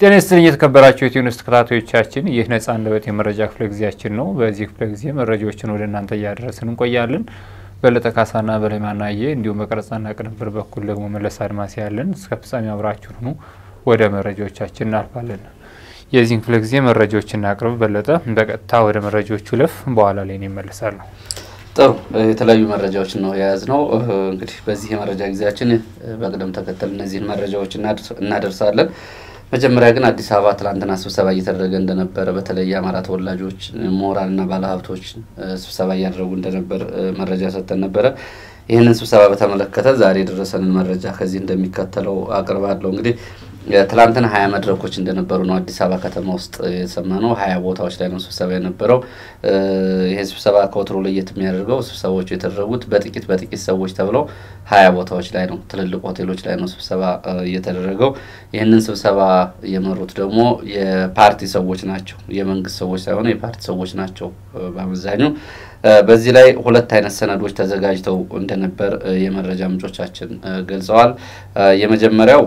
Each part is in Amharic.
ጤና ይስጥልኝ የተከበራችሁ የኢትዮኒውስ ተከታታዮቻችን፣ ይህ ነጻ አንደበት የመረጃ ክፍለ ጊዜያችን ነው። በዚህ ክፍለ ጊዜ መረጃዎችን ወደ እናንተ እያደረስን እንቆያለን። በለጠ ካሳና በለማናየ እንዲሁም በቀረጻና ቅንብር በኩል ደግሞ መለስ አድማስ ያለን እስከ ፍጻሜ አብራችሁን ሁኑ። ወደ መረጃዎቻችን እናልፋለን። የዚህን ክፍለ ጊዜ መረጃዎችን እናቅርብ። በለጠ በቀጥታ ወደ መረጃዎቹ ለፍ፣ በኋላ ላይ ነው ይመለሳሉ። ጥሩ የተለያዩ መረጃዎች ነው የያዝነው። እንግዲህ በዚህ የመረጃ ጊዜያችን በቅደም ተከተል እነዚህን መረጃዎች እናደርሳለን። መጀመሪያ ግን አዲስ አበባ ትላንትና ስብሰባ እየተደረገ እንደነበረ በተለይ የአማራ ተወላጆች ምሁራንና ባለሀብቶች ስብሰባ እያደረጉ እንደነበር መረጃ ሰጠን ነበረ። ይህንን ስብሰባ በተመለከተ ዛሬ የደረሰንን መረጃ ከዚህ እንደሚከተለው አቅርባለሁ። እንግዲህ ትላንትና ሀያ መድረኮች እንደነበሩ ነው አዲስ አበባ ከተማ ውስጥ የሰማነው። ሀያ ቦታዎች ላይ ነው ስብሰባ የነበረው። ይሄ ስብሰባ ከወትሮ ለየት የሚያደርገው ስብሰባዎቹ የተደረጉት በጥቂት በጥቂት ሰዎች ተብለው ሀያ ቦታዎች ላይ ነው፣ ትልልቅ ሆቴሎች ላይ ነው ስብሰባ እየተደረገው። ይህንን ስብሰባ የመሩት ደግሞ የፓርቲ ሰዎች ናቸው፣ የመንግስት ሰዎች ሳይሆኑ የፓርቲ ሰዎች ናቸው በአመዛኙ። በዚህ ላይ ሁለት አይነት ሰነዶች ተዘጋጅተው እንደነበር የመረጃ ምንጮቻችን ገልጸዋል። የመጀመሪያው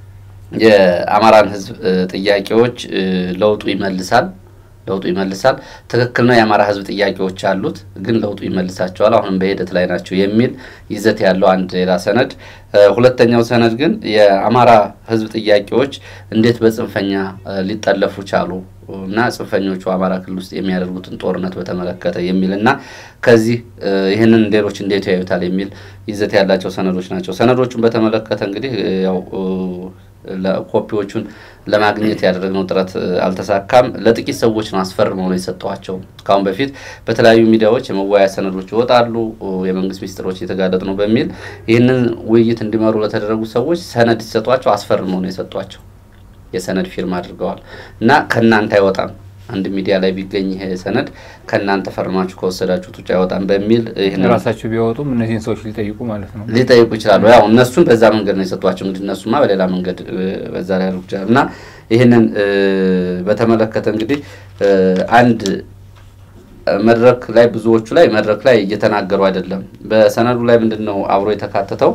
የአማራን ሕዝብ ጥያቄዎች ለውጡ ይመልሳል ለውጡ ይመልሳል። ትክክል ነው። የአማራ ሕዝብ ጥያቄዎች አሉት፣ ግን ለውጡ ይመልሳቸዋል፣ አሁንም በሂደት ላይ ናቸው የሚል ይዘት ያለው አንድ ሌላ ሰነድ። ሁለተኛው ሰነድ ግን የአማራ ሕዝብ ጥያቄዎች እንዴት በጽንፈኛ ሊጠለፉ ቻሉ እና ጽንፈኞቹ አማራ ክልል ውስጥ የሚያደርጉትን ጦርነት በተመለከተ የሚል እና ከዚህ ይህንን ሌሎች እንዴት ያዩታል የሚል ይዘት ያላቸው ሰነዶች ናቸው። ሰነዶቹን በተመለከተ እንግዲህ ያው ኮፒዎቹን ለማግኘት ያደረግነው ጥረት አልተሳካም። ለጥቂት ሰዎች ነው አስፈርመው ነው የሰጠኋቸው። ከአሁን በፊት በተለያዩ ሚዲያዎች የመወያያ ሰነዶች ይወጣሉ፣ የመንግስት ሚኒስትሮች እየተጋለጡ ነው በሚል ይህንን ውይይት እንዲመሩ ለተደረጉ ሰዎች ሰነድ ሲሰጧቸው አስፈርመው ነው የሰጧቸው። የሰነድ ፊርማ አድርገዋል እና ከእናንተ አይወጣም አንድ ሚዲያ ላይ ቢገኝ ይሄ ሰነድ ከእናንተ ፈርማችሁ ከወሰዳችሁት ውጭ አይወጣም በሚል ራሳቸው ቢያወጡም እነዚህን ሰዎች ሊጠይቁ ማለት ነው ሊጠይቁ ይችላሉ። ያው እነሱን በዛ መንገድ ነው የሰጧቸው። እንግዲህ እነሱማ በሌላ መንገድ በዛ ላይ ያደርጉ ይችላሉ እና ይህንን በተመለከተ እንግዲህ አንድ መድረክ ላይ ብዙዎቹ ላይ መድረክ ላይ እየተናገሩ አይደለም። በሰነዱ ላይ ምንድን ነው አብሮ የተካተተው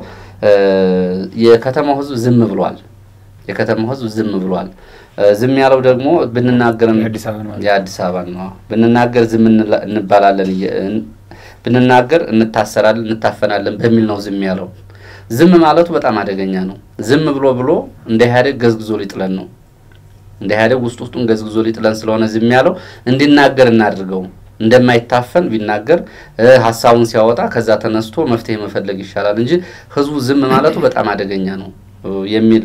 የከተማው ህዝብ ዝም ብሏል። የከተማው ህዝብ ዝም ብሏል። ዝም ያለው ደግሞ ብንናገር የአዲስ አበባ ነው። ብንናገር ዝም እንባላለን፣ ብንናገር እንታሰራለን፣ እንታፈናለን በሚል ነው ዝም ያለው። ዝም ማለቱ በጣም አደገኛ ነው። ዝም ብሎ ብሎ እንደ ኢህአዴግ ገዝግዞ ሊጥለን ነው። እንደ ኢህአዴግ ውስጥ ውስጡን ገዝግዞ ሊጥለን ስለሆነ ዝም ያለው እንዲናገር እናድርገው። እንደማይታፈን ቢናገር ሀሳቡን ሲያወጣ ከዛ ተነስቶ መፍትሄ መፈለግ ይሻላል እንጂ ህዝቡ ዝም ማለቱ በጣም አደገኛ ነው የሚል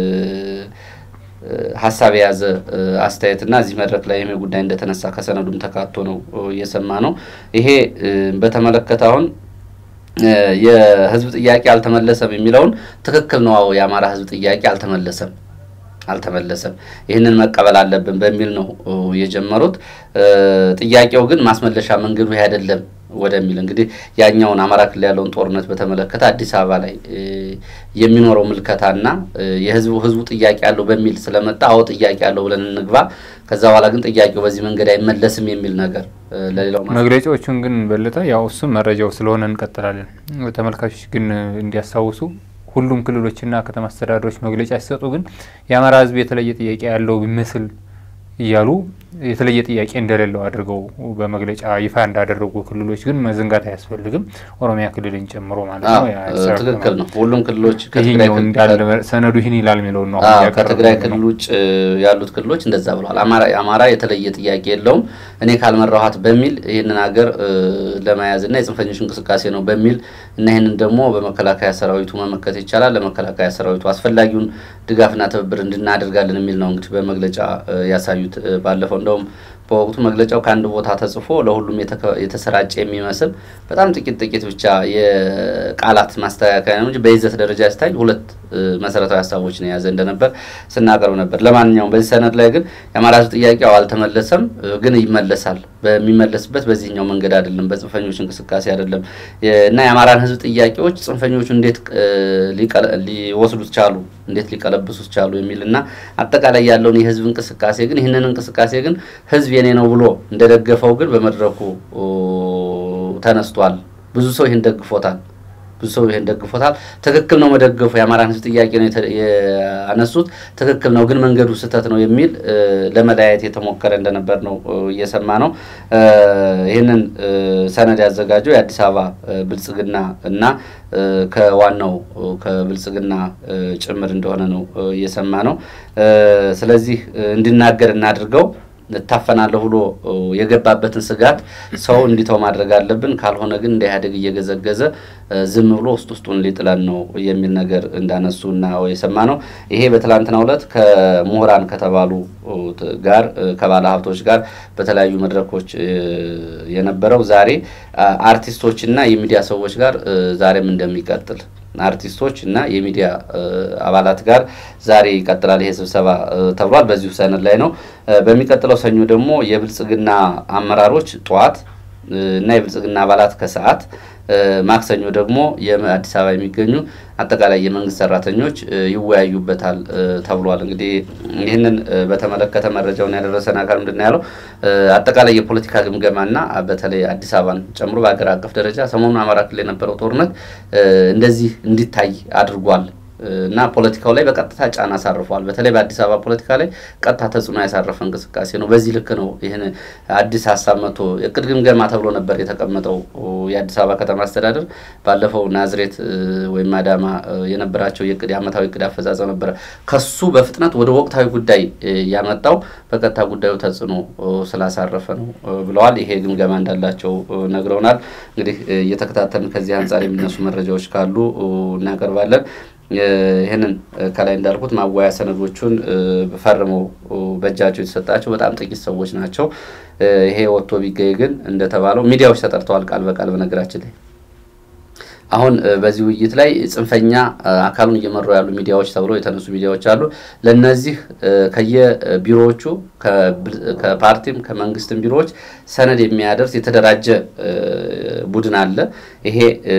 ሀሳብ የያዘ አስተያየትና እዚህ መድረክ ላይ ይሄ ጉዳይ እንደተነሳ ከሰነዱም ተካቶ ነው እየሰማ ነው። ይሄ በተመለከተ አሁን የህዝብ ጥያቄ አልተመለሰም የሚለውን ትክክል ነው። አዎ የአማራ ህዝብ ጥያቄ አልተመለሰም አልተመለሰም ይህንን መቀበል አለብን በሚል ነው የጀመሩት። ጥያቄው ግን ማስመለሻ መንገዱ ይህ አይደለም ወደሚል እንግዲህ ያኛውን አማራ ክልል ያለውን ጦርነት በተመለከተ አዲስ አበባ ላይ የሚኖረው ምልከታና የህዝቡ ህዝቡ ጥያቄ አለው በሚል ስለመጣ አዎ ጥያቄ አለው ብለን እንግባ፣ ከዛ በኋላ ግን ጥያቄው በዚህ መንገድ አይመለስም የሚል ነገር ለሌላው መግለጫዎቹን ግን በለጠ ያው እሱም መረጃው ስለሆነ እንቀጥላለን። ተመልካቾች ግን እንዲያስታውሱ ሁሉም ክልሎችና ከተማ አስተዳደሮች መግለጫ ሲሰጡ ግን የአማራ ህዝብ የተለየ ጥያቄ ያለው ቢመስል እያሉ የተለየ ጥያቄ እንደሌለው አድርገው በመግለጫ ይፋ እንዳደረጉ ክልሎች ግን መዘንጋት አያስፈልግም። ኦሮሚያ ክልልን ጨምሮ ማለት ነው። ትክክል ነው። ሁሉም ክልሎች ሰነዱ ይህን ይላል የሚለውን ነው። ከትግራይ ክልል ውጭ ያሉት ክልሎች እንደዛ ብለዋል። አማራ የተለየ ጥያቄ የለውም እኔ ካልመራኋት በሚል ይህንን ሀገር ለመያዝ እና የጽንፈኞች እንቅስቃሴ ነው በሚል እና ይህንን ደግሞ በመከላከያ ሰራዊቱ መመከት ይቻላል፣ ለመከላከያ ሰራዊቱ አስፈላጊውን ድጋፍና ትብብር እንድናደርጋለን የሚል ነው እንግዲህ በመግለጫ ያሳዩት ባለፈው እንደውም በወቅቱ መግለጫው ከአንድ ቦታ ተጽፎ ለሁሉም የተሰራጨ የሚመስል በጣም ጥቂት ጥቂት ብቻ የቃላት ማስተካከያ ነው እንጂ በይዘት ደረጃ ሲታይ ሁለት መሰረታዊ ሀሳቦችን የያዘ እንደነበር ስናቀርብ ነበር። ለማንኛውም በዚህ ሰነድ ላይ ግን የአማራ ሕዝብ ጥያቄው አልተመለሰም፣ ግን ይመለሳል። በሚመለስበት በዚህኛው መንገድ አይደለም፣ በጽንፈኞች እንቅስቃሴ አይደለም እና የአማራን ሕዝብ ጥያቄዎች ጽንፈኞቹ እንዴት ሊወስዱት ቻሉ፣ እንዴት ሊቀለብሱት ቻሉ የሚል እና አጠቃላይ ያለውን የህዝብ እንቅስቃሴ ግን ይህንን እንቅስቃሴ ግን ህዝብ የኔ ነው ብሎ እንደደገፈው ግን በመድረኩ ተነስቷል። ብዙ ሰው ይህን ደግፎታል። ብዙ ሰው ይሄን ደግፎታል። ትክክል ነው መደገፉ። የአማራን ሕዝብ ጥያቄ ነው ያነሱት፣ ትክክል ነው ግን መንገዱ ስህተት ነው የሚል ለመለያየት የተሞከረ እንደነበር ነው እየሰማ ነው። ይህንን ሰነድ ያዘጋጀው የአዲስ አበባ ብልጽግና እና ከዋናው ከብልጽግና ጭምር እንደሆነ ነው እየሰማ ነው። ስለዚህ እንዲናገር እናድርገው እታፈናለሁ ብሎ የገባበትን ስጋት ሰው እንዲተው ማድረግ አለብን። ካልሆነ ግን እንደ ኢህአዴግ እየገዘገዘ ዝም ብሎ ውስጥ ውስጡን ሊጥለን ነው የሚል ነገር እንዳነሱ እና የሰማ ነው። ይሄ በትላንትናው ዕለት ከምሁራን ከተባሉ ጋር ከባለ ሀብቶች ጋር በተለያዩ መድረኮች የነበረው ዛሬ አርቲስቶች እና የሚዲያ ሰዎች ጋር ዛሬም እንደሚቀጥል አርቲስቶች እና የሚዲያ አባላት ጋር ዛሬ ይቀጥላል ይሄ ስብሰባ ተብሏል። በዚሁ ሰነድ ላይ ነው። በሚቀጥለው ሰኞ ደግሞ የብልጽግና አመራሮች ጠዋት እና የብልጽግና አባላት ከሰዓት ማክሰኞ ደግሞ የአዲስ አበባ የሚገኙ አጠቃላይ የመንግስት ሰራተኞች ይወያዩበታል ተብሏል። እንግዲህ ይህንን በተመለከተ መረጃውን ያደረሰን አካል ምንድን ነው ያለው? አጠቃላይ የፖለቲካ ግምገማና በተለይ አዲስ አበባን ጨምሮ በሀገር አቀፍ ደረጃ ሰሞኑን አማራ ክልል የነበረው ጦርነት እንደዚህ እንዲታይ አድርጓል እና ፖለቲካው ላይ በቀጥታ ጫና አሳርፏል። በተለይ በአዲስ አበባ ፖለቲካ ላይ ቀጥታ ተጽዕኖ ያሳረፈ እንቅስቃሴ ነው። በዚህ ልክ ነው ይህን አዲስ ሀሳብ መጥቶ እቅድ ግምገማ ተብሎ ነበር የተቀመጠው። የአዲስ አበባ ከተማ አስተዳደር ባለፈው ናዝሬት ወይም አዳማ የነበራቸው የእቅድ የዓመታዊ እቅድ አፈጻጸም ነበረ። ከሱ በፍጥነት ወደ ወቅታዊ ጉዳይ ያመጣው በቀጥታ ጉዳዩ ተጽዕኖ ስላሳረፈ ነው ብለዋል። ይሄ ግምገማ እንዳላቸው ነግረውናል። እንግዲህ እየተከታተልን ከዚህ አንጻር የሚነሱ መረጃዎች ካሉ እናቀርባለን። ይህንን ከላይ እንዳልኩት ማዋያ ሰነዶቹን ፈርመው በእጃቸው የተሰጣቸው በጣም ጥቂት ሰዎች ናቸው። ይሄ ወጥቶ ቢገኝ ግን እንደተባለው ሚዲያዎች ተጠርተዋል ቃል በቃል በነገራችን ላይ አሁን በዚህ ውይይት ላይ ጽንፈኛ አካሉን እየመሩ ያሉ ሚዲያዎች ተብለው የተነሱ ሚዲያዎች አሉ። ለነዚህ ከየቢሮዎቹ ከፓርቲም ከመንግስትም ቢሮዎች ሰነድ የሚያደርስ የተደራጀ ቡድን አለ። ይሄ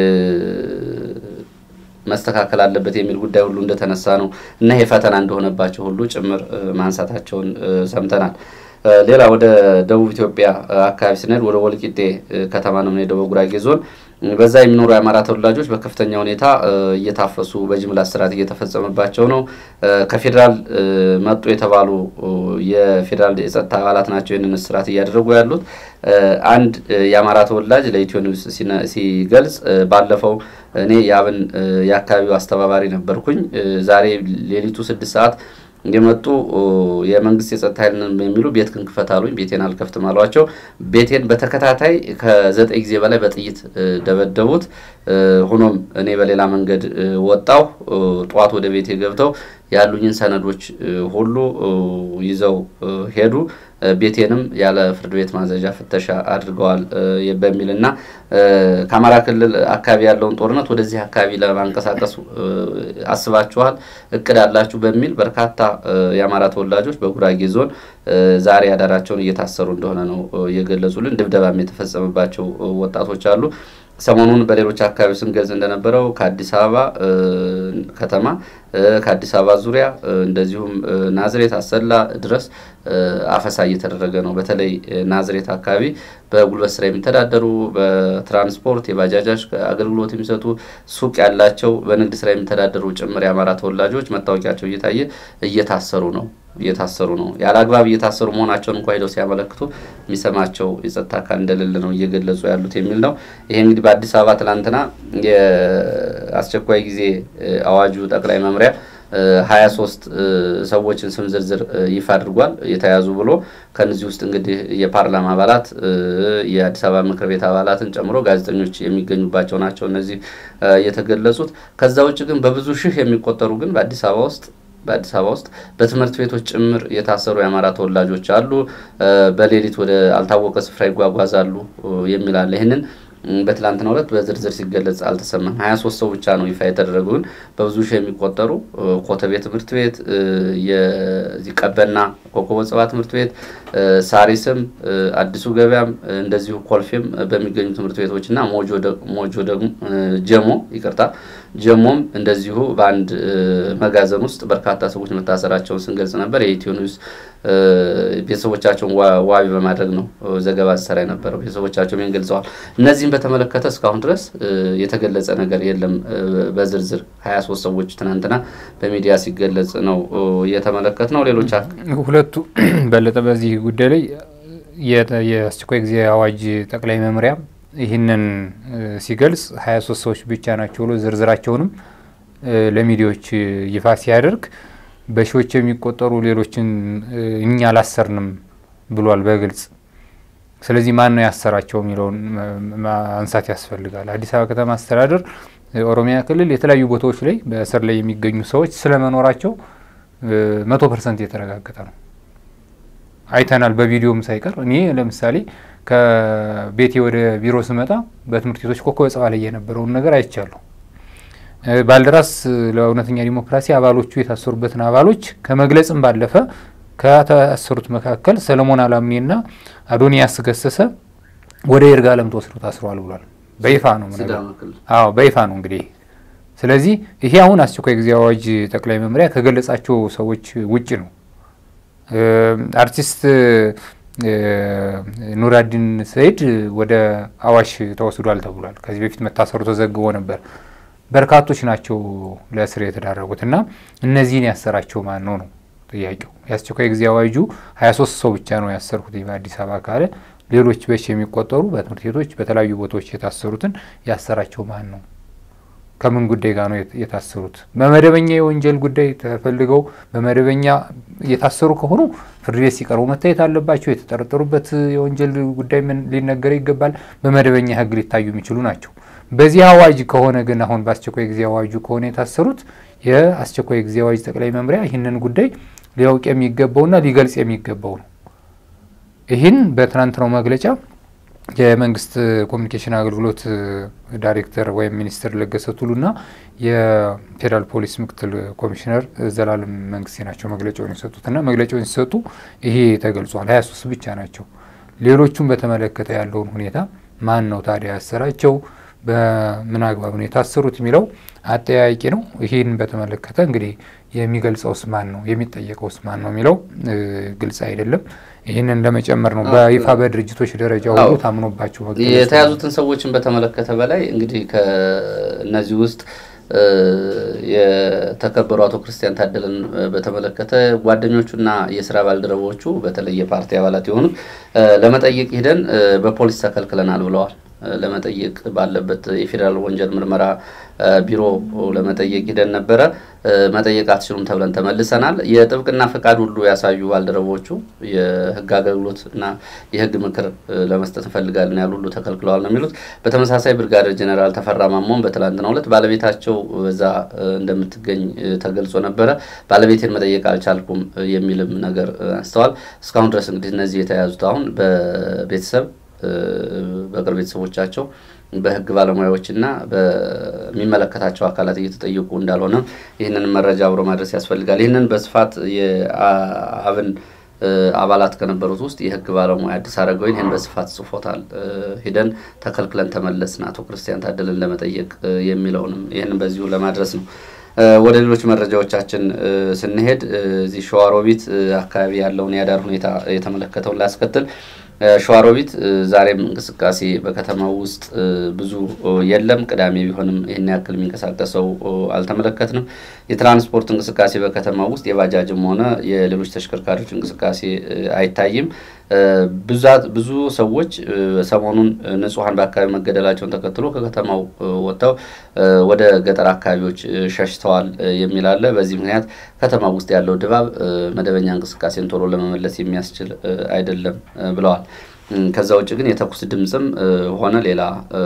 መስተካከል አለበት የሚል ጉዳይ ሁሉ እንደተነሳ ነው እና ይሄ ፈተና እንደሆነባቸው ሁሉ ጭምር ማንሳታቸውን ሰምተናል። ሌላ ወደ ደቡብ ኢትዮጵያ አካባቢ ስንሄድ ወደ ወልቂጤ ከተማ ነው የምንሄደው በጉራጌ ዞን በዛ የሚኖሩ የአማራ ተወላጆች በከፍተኛ ሁኔታ እየታፈሱ በጅምላ እስራት እየተፈጸመባቸው ነው። ከፌዴራል መጡ የተባሉ የፌዴራል የጸጥታ አባላት ናቸው ይህንን እስራት እያደረጉ ያሉት። አንድ የአማራ ተወላጅ ለኢትዮ ኒውስ ሲገልጽ ባለፈው እኔ የአብን የአካባቢው አስተባባሪ ነበርኩኝ። ዛሬ ሌሊቱ ስድስት ሰዓት የመጡ የመንግስት የጸጥታ ኃይል የሚሉ ቤት ክንክፈት አሉኝ። ቤቴን አልከፍትም አሏቸው። ቤቴን በተከታታይ ከዘጠኝ ጊዜ በላይ በጥይት ደበደቡት። ሆኖም እኔ በሌላ መንገድ ወጣሁ። ጠዋት ወደ ቤቴ ገብተው ያሉኝን ሰነዶች ሁሉ ይዘው ሄዱ። ቤቴንም ያለ ፍርድ ቤት ማዘዣ ፍተሻ አድርገዋል በሚል እና ከአማራ ክልል አካባቢ ያለውን ጦርነት ወደዚህ አካባቢ ለማንቀሳቀስ አስባችኋል፣ እቅድ አላችሁ በሚል በርካታ የአማራ ተወላጆች በጉራጌ ዞን ዛሬ አዳራቸውን እየታሰሩ እንደሆነ ነው የገለጹልን። ድብደባም የተፈጸመባቸው ወጣቶች አሉ። ሰሞኑን በሌሎች አካባቢዎች ስንገልጽ እንደነበረው ከአዲስ አበባ ከተማ ከአዲስ አበባ ዙሪያ እንደዚሁም ናዝሬት፣ አሰላ ድረስ አፈሳ እየተደረገ ነው። በተለይ ናዝሬት አካባቢ በጉልበት ስራ የሚተዳደሩ በትራንስፖርት የባጃጃች አገልግሎት የሚሰጡ ሱቅ ያላቸው በንግድ ስራ የሚተዳደሩ ጭምር የአማራ ተወላጆች መታወቂያቸው እየታየ እየታሰሩ ነው እየታሰሩ ነው። ያለ አግባብ እየታሰሩ መሆናቸውን እንኳ ሄደው ሲያመለክቱ የሚሰማቸው የጸጥታ አካል እንደሌለ ነው እየገለጹ ያሉት የሚል ነው። ይሄ እንግዲህ በአዲስ አበባ ትናንትና የአስቸኳይ ጊዜ አዋጁ ጠቅላይ መምሪያ ሀያ ሶስት ሰዎችን ስም ዝርዝር ይፋ አድርጓል የተያዙ ብሎ ከነዚህ ውስጥ እንግዲህ የፓርላማ አባላት የአዲስ አበባ ምክር ቤት አባላትን ጨምሮ ጋዜጠኞች የሚገኙባቸው ናቸው እነዚህ የተገለጹት። ከዛ ውጭ ግን በብዙ ሺህ የሚቆጠሩ ግን በአዲስ አበባ ውስጥ በአዲስ አበባ ውስጥ በትምህርት ቤቶች ጭምር የታሰሩ የአማራ ተወላጆች አሉ። በሌሊት ወደ አልታወቀ ስፍራ ይጓጓዛሉ የሚል አለ። ይህንን በትላንትናው ዕለት በዝርዝር ሲገለጽ አልተሰማም። ሀያ ሶስት ሰው ብቻ ነው ይፋ የተደረጉ ግን በብዙ ሺህ የሚቆጠሩ ኮተቤ ትምህርት ቤት፣ ቀበና ኮከበ ጽባ ትምህርት ቤት፣ ሳሪስም፣ አዲሱ ገበያም እንደዚሁ ኮልፌም በሚገኙ ትምህርት ቤቶች እና ሞጆ ደግሞ ጀሞ ይቅርታ ጀሞም እንደዚሁ በአንድ መጋዘን ውስጥ በርካታ ሰዎች መታሰራቸውን ስንገልጽ ነበር። የኢትዮ ኒውስ ቤተሰቦቻቸውን ዋቢ በማድረግ ነው ዘገባ ሲሰራ የነበረው። ቤተሰቦቻቸውም ይህን ገልጸዋል። እነዚህም በተመለከተ እስካሁን ድረስ የተገለጸ ነገር የለም። በዝርዝር ሀያ ሶስት ሰዎች ትናንትና በሚዲያ ሲገለጽ ነው እየተመለከት ነው። ሌሎች ሁለቱ በለጠ በዚህ ጉዳይ ላይ የአስቸኳይ ጊዜ አዋጅ ጠቅላይ መምሪያ ይህንን ሲገልጽ ሀያ ሶስት ሰዎች ብቻ ናቸው ብሎ ዝርዝራቸውንም ለሚዲያዎች ይፋ ሲያደርግ በሺዎች የሚቆጠሩ ሌሎችን እኛ አላሰርንም ብሏል በግልጽ። ስለዚህ ማን ነው ያሰራቸው የሚለውን ማንሳት ያስፈልጋል። አዲስ አበባ ከተማ አስተዳደር፣ ኦሮሚያ ክልል የተለያዩ ቦታዎች ላይ በእስር ላይ የሚገኙ ሰዎች ስለመኖራቸው መቶ ፐርሰንት የተረጋገጠ ነው። አይተናል፣ በቪዲዮም ሳይቀር። እኔ ለምሳሌ ከቤቴ ወደ ቢሮ ስመጣ በትምህርት ቤቶች ኮከበ ጽባህ ላይ የነበረውን ነገር አይቻለሁ። ባልደራስ ለእውነተኛ ዲሞክራሲ አባሎቹ የታሰሩበትን አባሎች ከመግለጽም ባለፈ ከታሰሩት መካከል ሰለሞን አላምኔና አዶኒያስ ገሰሰ ወደ ይርጋለም ተወስደው ታስረዋል ብሏል። በይፋ ነው አዎ፣ በይፋ ነው እንግዲህ። ስለዚህ ይሄ አሁን አስቸኳይ ጊዜ አዋጅ ጠቅላይ መምሪያ ከገለጻቸው ሰዎች ውጭ ነው። አርቲስት ኑራዲን ሰይድ ወደ አዋሽ ተወስዷል ተብሏል። ከዚህ በፊት መታሰሩ ተዘግቦ ነበር። በርካቶች ናቸው ለእስር የተዳረጉት እና እነዚህን ያሰራቸው ማን ነው ነው ጥያቄው። የአስቸኳይ ጊዜ አዋጁ ሀያ ሶስት ሰው ብቻ ነው ያሰርኩት በአዲስ አበባ ካለ ሌሎች በሺ የሚቆጠሩ በትምህርት ቤቶች በተለያዩ ቦታዎች የታሰሩትን ያሰራቸው ማን ነው? ከምን ጉዳይ ጋር ነው የታሰሩት? በመደበኛ የወንጀል ጉዳይ ተፈልገው በመደበኛ የታሰሩ ከሆኑ ፍርድ ቤት ሲቀርቡ መታየት አለባቸው። የተጠረጠሩበት የወንጀል ጉዳይ ሊነገር ይገባል። በመደበኛ ሕግ ሊታዩ የሚችሉ ናቸው። በዚህ አዋጅ ከሆነ ግን አሁን በአስቸኳይ ጊዜ አዋጁ ከሆነ የታሰሩት የአስቸኳይ ጊዜ አዋጅ ጠቅላይ መምሪያ ይህንን ጉዳይ ሊያውቅ የሚገባውና ሊገልጽ የሚገባው ነው። ይህን በትናንትናው መግለጫ የመንግስት ኮሚኒኬሽን አገልግሎት ዳይሬክተር ወይም ሚኒስትር ለገሰ ቱሉና የፌዴራል ፖሊስ ምክትል ኮሚሽነር ዘላለም መንግስቴ ናቸው መግለጫውን የሰጡትና መግለጫውን ሲሰጡ ይሄ ተገልጿል። ሀያ ሶስት ብቻ ናቸው። ሌሎቹም በተመለከተ ያለውን ሁኔታ ማን ነው ታዲያ ያሰራቸው፣ በምን አግባብ ነው የታሰሩት የሚለው አጠያያቂ ነው። ይህን በተመለከተ እንግዲህ የሚገልጸውስ ማን ነው የሚጠየቀውስ ማን ነው የሚለው ግልጽ አይደለም። ይህንን ለመጨመር ነው በይፋ በድርጅቶች ደረጃ ሁሉ ታምኖባቸው የተያዙትን ሰዎችን በተመለከተ በላይ እንግዲህ ከእነዚህ ውስጥ የተከበሩ አቶ ክርስቲያን ታደለን በተመለከተ ጓደኞቹና የስራ ባልደረቦቹ በተለይ የፓርቲ አባላት የሆኑት ለመጠየቅ ሂደን በፖሊስ ተከልክለናል ብለዋል። ለመጠየቅ ባለበት የፌዴራል ወንጀል ምርመራ ቢሮ ለመጠየቅ ሂደን ነበረ። መጠየቅ አትችሉም ተብለን ተመልሰናል። የጥብቅና ፈቃድ ሁሉ ያሳዩ ባልደረቦቹ የህግ አገልግሎት እና የህግ ምክር ለመስጠት እንፈልጋለን ያሉ ሁሉ ተከልክለዋል ነው የሚሉት። በተመሳሳይ ብርጋዴር ጄኔራል ተፈራ ማሞን በትላንትናው ዕለት ባለቤታቸው በዛ እንደምትገኝ ተገልጾ ነበረ። ባለቤቴን መጠየቅ አልቻልኩም የሚልም ነገር አንስተዋል። እስካሁን ድረስ እንግዲህ እነዚህ የተያዙት አሁን በቤተሰብ በቅርብ ቤተሰቦቻቸው በህግ ባለሙያዎችና በሚመለከታቸው አካላት እየተጠየቁ እንዳልሆነ ይህንን መረጃ አብሮ ማድረስ ያስፈልጋል። ይህንን በስፋት የአብን አባላት ከነበሩት ውስጥ የህግ ባለሙያ አዲስ አረጋዊን ይህን በስፋት ጽፎታል። ሂደን ተከልክለን ተመለስን አቶ ክርስቲያን ታደለን ለመጠየቅ የሚለውንም ይህንን በዚሁ ለማድረስ ነው። ወደ ሌሎች መረጃዎቻችን ስንሄድ እዚህ ሸዋሮቢት አካባቢ ያለውን የአዳር ሁኔታ የተመለከተውን ላስከትል። ሸዋሮቢት ዛሬም እንቅስቃሴ በከተማው ውስጥ ብዙ የለም። ቅዳሜ ቢሆንም ይህን ያክል የሚንቀሳቀሰው አልተመለከትንም። የትራንስፖርት እንቅስቃሴ በከተማው ውስጥ የባጃጅም ሆነ የሌሎች ተሽከርካሪዎች እንቅስቃሴ አይታይም። ብዛት ብዙ ሰዎች ሰሞኑን ንጹሐን በአካባቢ መገደላቸውን ተከትሎ ከከተማው ወጥተው ወደ ገጠር አካባቢዎች ሸሽተዋል የሚል አለ። በዚህ ምክንያት ከተማ ውስጥ ያለው ድባብ መደበኛ እንቅስቃሴን ቶሎ ለመመለስ የሚያስችል አይደለም ብለዋል። ከዛ ውጭ ግን የተኩስ ድምፅም ሆነ ሌላ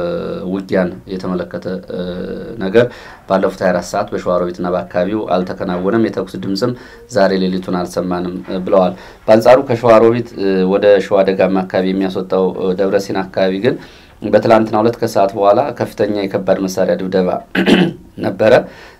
ውጊያን የተመለከተ ነገር ባለፉት 24 ሰዓት በሸዋሮቢትና በአካባቢው አልተከናወነም። የተኩስ ድምፅም ዛሬ ሌሊቱን አልሰማንም ብለዋል። በአንጻሩ ከሸዋሮቢት ወደ ሸዋ ደጋማ አካባቢ የሚያስወጣው ደብረሲና አካባቢ ግን በትላንትናው ዕለት ከሰዓት በኋላ ከፍተኛ የከባድ መሳሪያ ድብደባ ነበረ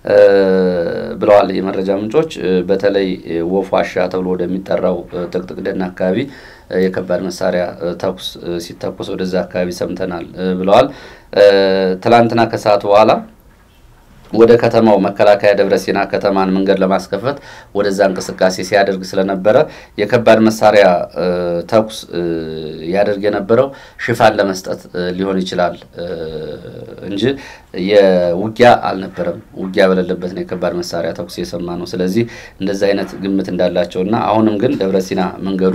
ብለዋል የመረጃ ምንጮች። በተለይ ወፍ ዋሻ ተብሎ ወደሚጠራው ጥቅጥቅ ደን አካባቢ የከባድ መሳሪያ ተኩስ ሲተኩስ ወደዛ አካባቢ ሰምተናል ብለዋል። ትላንትና ከሰዓት በኋላ ወደ ከተማው መከላከያ ደብረ ሲና ከተማን መንገድ ለማስከፈት ወደዛ እንቅስቃሴ ሲያደርግ ስለነበረ የከባድ መሳሪያ ተኩስ ያደርግ የነበረው ሽፋን ለመስጠት ሊሆን ይችላል እንጂ የውጊያ አልነበረም። ውጊያ በሌለበት ነው የከባድ መሳሪያ ተኩስ የሰማ ነው። ስለዚህ እንደዚህ አይነት ግምት እንዳላቸው እና አሁንም ግን ደብረ ሲና መንገዱ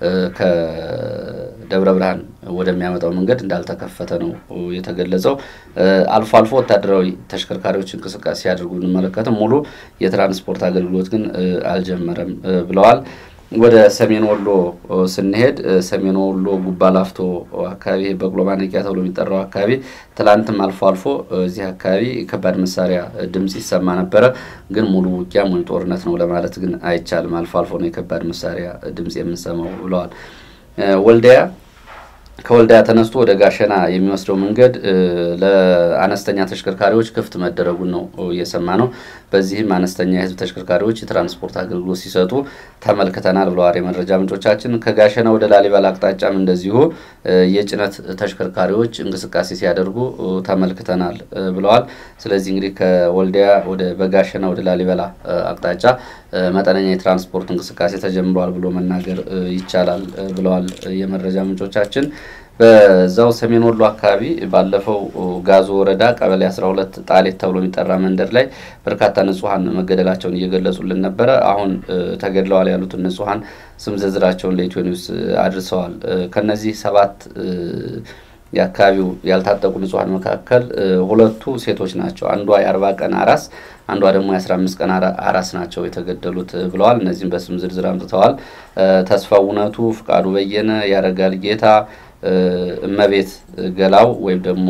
ከደብረ ብርሃን ወደሚያመጣው መንገድ እንዳልተከፈተ ነው የተገለጸው። አልፎ አልፎ ወታደራዊ ተሽከርካሪዎች እንቅስቃሴ ሲያደርጉ ብንመለከትም ሙሉ የትራንስፖርት አገልግሎት ግን አልጀመረም ብለዋል። ወደ ሰሜን ወሎ ስንሄድ ሰሜን ወሎ ጉባ ላፍቶ አካባቢ በቅሎ ማነቂያ ተብሎ የሚጠራው አካባቢ ትላንትም አልፎ አልፎ እዚህ አካባቢ ከባድ መሳሪያ ድምፅ ይሰማ ነበረ። ግን ሙሉ ውጊያም ወይም ጦርነት ነው ለማለት ግን አይቻልም። አልፎ አልፎ ነው የከባድ መሳሪያ ድምፅ የምንሰማው ብለዋል። ወልዲያ ከወልዲያ ተነስቶ ወደ ጋሸና የሚወስደው መንገድ ለአነስተኛ ተሽከርካሪዎች ክፍት መደረጉን ነው እየሰማ ነው። በዚህም አነስተኛ የሕዝብ ተሽከርካሪዎች የትራንስፖርት አገልግሎት ሲሰጡ ተመልክተናል ብለዋል የመረጃ ምንጮቻችን። ከጋሸና ወደ ላሊበላ አቅጣጫም እንደዚሁ የጭነት ተሽከርካሪዎች እንቅስቃሴ ሲያደርጉ ተመልክተናል ብለዋል። ስለዚህ እንግዲህ ከወልዲያ ወደ በጋሸና ወደ ላሊበላ አቅጣጫ መጠነኛ የትራንስፖርት እንቅስቃሴ ተጀምሯል ብሎ መናገር ይቻላል ብለዋል የመረጃ ምንጮቻችን። በዛው ሰሜን ወሎ አካባቢ ባለፈው ጋዞ ወረዳ ቀበሌ 12 ጣሌት ተብሎ የሚጠራ መንደር ላይ በርካታ ንጹሐን መገደላቸውን እየገለጹልን ነበረ። አሁን ተገድለዋል ያሉትን ንጹሐን ስም ዝርዝራቸውን ለኢትዮ ኒውስ አድርሰዋል። ከነዚህ ሰባት የአካባቢው ያልታጠቁ ንጹሐን መካከል ሁለቱ ሴቶች ናቸው። አንዷ የአርባ ቀን አራስ አንዷ ደግሞ የአስራ አምስት ቀን አራስ ናቸው የተገደሉት ብለዋል። እነዚህም በስም ዝርዝር አምጥተዋል። ተስፋ እውነቱ፣ ፍቃዱ በየነ፣ ያረጋል ጌታ፣ እመቤት ገላው ወይም ደግሞ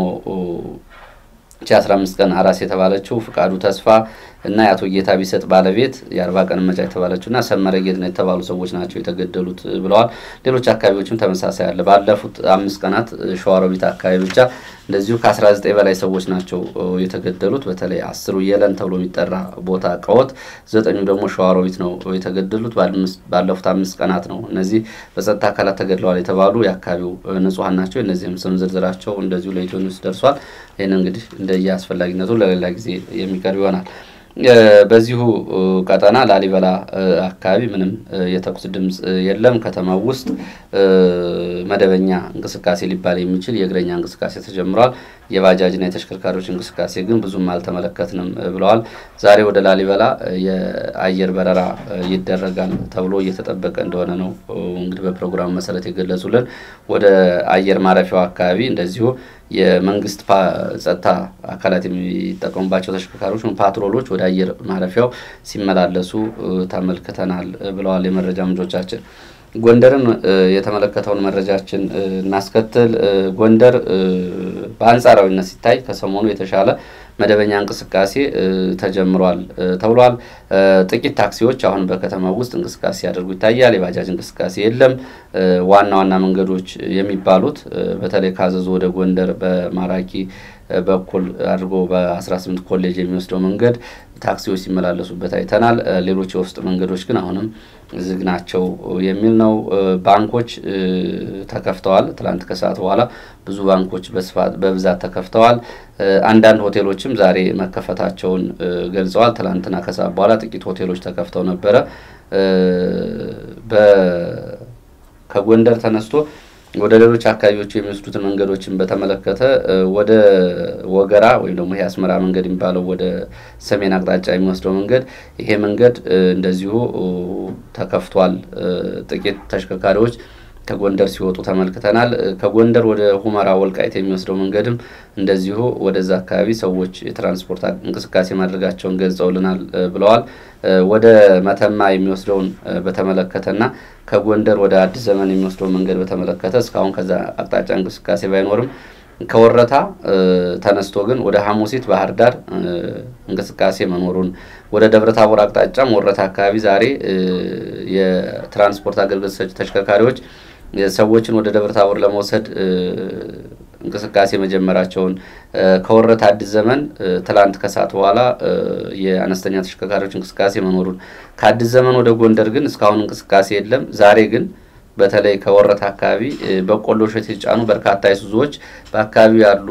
ቺ አስራ አምስት ቀን አራስ የተባለችው ፍቃዱ ተስፋ እና የአቶ ጌታ ቢሰጥ ባለቤት የአርባ ቀን መጫ የተባለችው እና ሰመረ ጌት ነው የተባሉ ሰዎች ናቸው የተገደሉት ብለዋል። ሌሎች አካባቢዎችም ተመሳሳይ አለ። ባለፉት አምስት ቀናት ሸዋሮቢት አካባቢ ብቻ እንደዚሁ ከአስራ ዘጠኝ በላይ ሰዎች ናቸው የተገደሉት። በተለይ አስሩ የለን ተብሎ የሚጠራ ቦታ ቀወት፣ ዘጠኙ ደግሞ ሸዋሮቢት ነው የተገደሉት። ባለፉት አምስት ቀናት ነው እነዚህ በጸጥታ አካላት ተገድለዋል የተባሉ የአካባቢው ንጹሐን ናቸው። እነዚህም ስም ዝርዝራቸው እንደዚሁ ለኢትዮ ኒውስ ደርሷል። ይህን እንግዲህ እንደየ አስፈላጊነቱ ለሌላ ጊዜ የሚቀርብ ይሆናል። በዚሁ ቀጠና ላሊበላ አካባቢ ምንም የተኩስ ድምፅ የለም። ከተማው ውስጥ መደበኛ እንቅስቃሴ ሊባል የሚችል የእግረኛ እንቅስቃሴ ተጀምሯል። የባጃጅና የተሽከርካሪዎች እንቅስቃሴ ግን ብዙም አልተመለከትንም ብለዋል። ዛሬ ወደ ላሊበላ የአየር በረራ ይደረጋል ተብሎ እየተጠበቀ እንደሆነ ነው እንግዲህ በፕሮግራሙ መሰረት የገለጹልን። ወደ አየር ማረፊያው አካባቢ እንደዚሁ የመንግስት ጸጥታ አካላት የሚጠቀሙባቸው ተሽከርካሪዎች ፓትሮሎች ወደ አየር ማረፊያው ሲመላለሱ ተመልክተናል ብለዋል የመረጃ ምንጮቻችን። ጎንደርን የተመለከተውን መረጃችን እናስከትል። ጎንደር በአንጻራዊነት ሲታይ ከሰሞኑ የተሻለ መደበኛ እንቅስቃሴ ተጀምሯል ተብሏል። ጥቂት ታክሲዎች አሁን በከተማ ውስጥ እንቅስቃሴ ሲያደርጉ ይታያል። የባጃጅ እንቅስቃሴ የለም። ዋና ዋና መንገዶች የሚባሉት በተለይ ካዘዞ ወደ ጎንደር በማራኪ በኩል አድርጎ በ18 ኮሌጅ የሚወስደው መንገድ ታክሲዎች ሲመላለሱበት አይተናል። ሌሎች የውስጥ መንገዶች ግን አሁንም ዝግ ናቸው የሚል ነው። ባንኮች ተከፍተዋል። ትላንት ከሰዓት በኋላ ብዙ ባንኮች በስፋት በብዛት ተከፍተዋል። አንዳንድ ሆቴሎችም ዛሬ መከፈታቸውን ገልጸዋል። ትላንትና ከሰዓት በኋላ ጥቂት ሆቴሎች ተከፍተው ነበረ። ከጎንደር ተነስቶ ወደ ሌሎች አካባቢዎች የሚወስዱትን መንገዶችን በተመለከተ ወደ ወገራ ወይም ደግሞ ይሄ አስመራ መንገድ የሚባለው ወደ ሰሜን አቅጣጫ የሚወስደው መንገድ ይሄ መንገድ እንደዚሁ ተከፍቷል። ጥቂት ተሽከርካሪዎች ከጎንደር ሲወጡ ተመልክተናል። ከጎንደር ወደ ሁመራ ወልቃይት የሚወስደው መንገድም እንደዚሁ ወደዛ አካባቢ ሰዎች የትራንስፖርት እንቅስቃሴ ማድረጋቸውን ገልጸውልናል ብለዋል። ወደ መተማ የሚወስደውን በተመለከተና ከጎንደር ወደ አዲስ ዘመን የሚወስደውን መንገድ በተመለከተ እስካሁን ከዛ አቅጣጫ እንቅስቃሴ ባይኖርም ከወረታ ተነስቶ ግን ወደ ሐሙሲት ባህር ዳር እንቅስቃሴ መኖሩን ወደ ደብረ ታቦር አቅጣጫም ወረታ አካባቢ ዛሬ የትራንስፖርት አገልግሎት ሰጪ ተሽከርካሪዎች ሰዎችን ወደ ደብረ ታቦር ለመውሰድ እንቅስቃሴ መጀመራቸውን ከወረታ አዲስ ዘመን ትላንት ከሰዓት በኋላ የአነስተኛ ተሽከርካሪዎች እንቅስቃሴ መኖሩን ከአዲስ ዘመን ወደ ጎንደር ግን እስካሁን እንቅስቃሴ የለም። ዛሬ ግን በተለይ ከወረታ አካባቢ በቆሎ እሸት የተጫኑ በርካታ አይሱዞዎች በአካባቢው ያሉ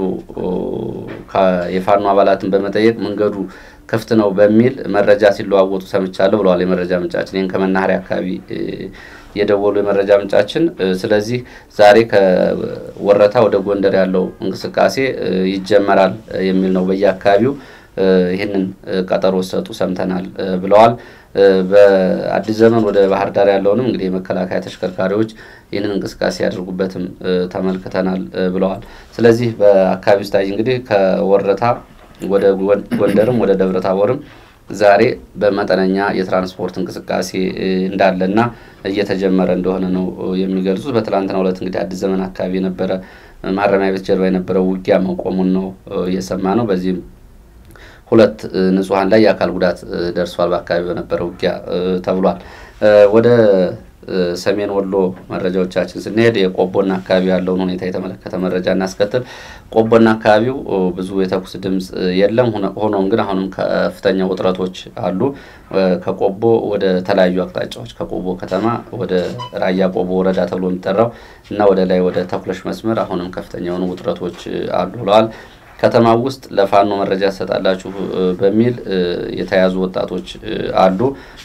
የፋኖ አባላትን በመጠየቅ መንገዱ ክፍት ነው በሚል መረጃ ሲለዋወጡ ሰምቻለሁ ብለዋል የመረጃ ምንጫችን። ይህን ከመናኸሪያ አካባቢ የደወሉ የመረጃ ምንጫችን። ስለዚህ ዛሬ ከወረታ ወደ ጎንደር ያለው እንቅስቃሴ ይጀመራል የሚል ነው። በየአካባቢው ይህንን ቀጠሮ ሰጡ ሰምተናል ብለዋል። በአዲስ ዘመን ወደ ባህር ዳር ያለውንም እንግዲህ የመከላከያ ተሽከርካሪዎች ይህንን እንቅስቃሴ ያደርጉበትም ተመልክተናል ብለዋል። ስለዚህ በአካባቢው ስታይ እንግዲህ ከወረታ ወደ ጎንደርም ወደ ደብረ ታቦርም ዛሬ በመጠነኛ የትራንስፖርት እንቅስቃሴ እንዳለና እየተጀመረ እንደሆነ ነው የሚገልጹት። በትላንትናው ዕለት እንግዲህ አዲስ ዘመን አካባቢ የነበረ ማረሚያ ቤት ጀርባ የነበረው ውጊያ መቆሙን ነው እየሰማ ነው። በዚህም ሁለት ንጹሐን ላይ የአካል ጉዳት ደርሷል በአካባቢ በነበረ ውጊያ ተብሏል። ወደ ሰሜን ወሎ መረጃዎቻችን ስንሄድ የቆቦና አካባቢ ያለውን ሁኔታ የተመለከተ መረጃ እናስከትል። ቆቦና አካባቢው ብዙ የተኩስ ድምፅ የለም። ሆኖም ግን አሁንም ከፍተኛ ውጥረቶች አሉ። ከቆቦ ወደ ተለያዩ አቅጣጫዎች ከቆቦ ከተማ ወደ ራያ ቆቦ ወረዳ ተብሎ የሚጠራው እና ወደ ላይ ወደ ተኩለሽ መስመር አሁንም ከፍተኛ የሆኑ ውጥረቶች አሉ ብለዋል። ከተማ ውስጥ ለፋኖ መረጃ ትሰጣላችሁ በሚል የተያዙ ወጣቶች አሉ።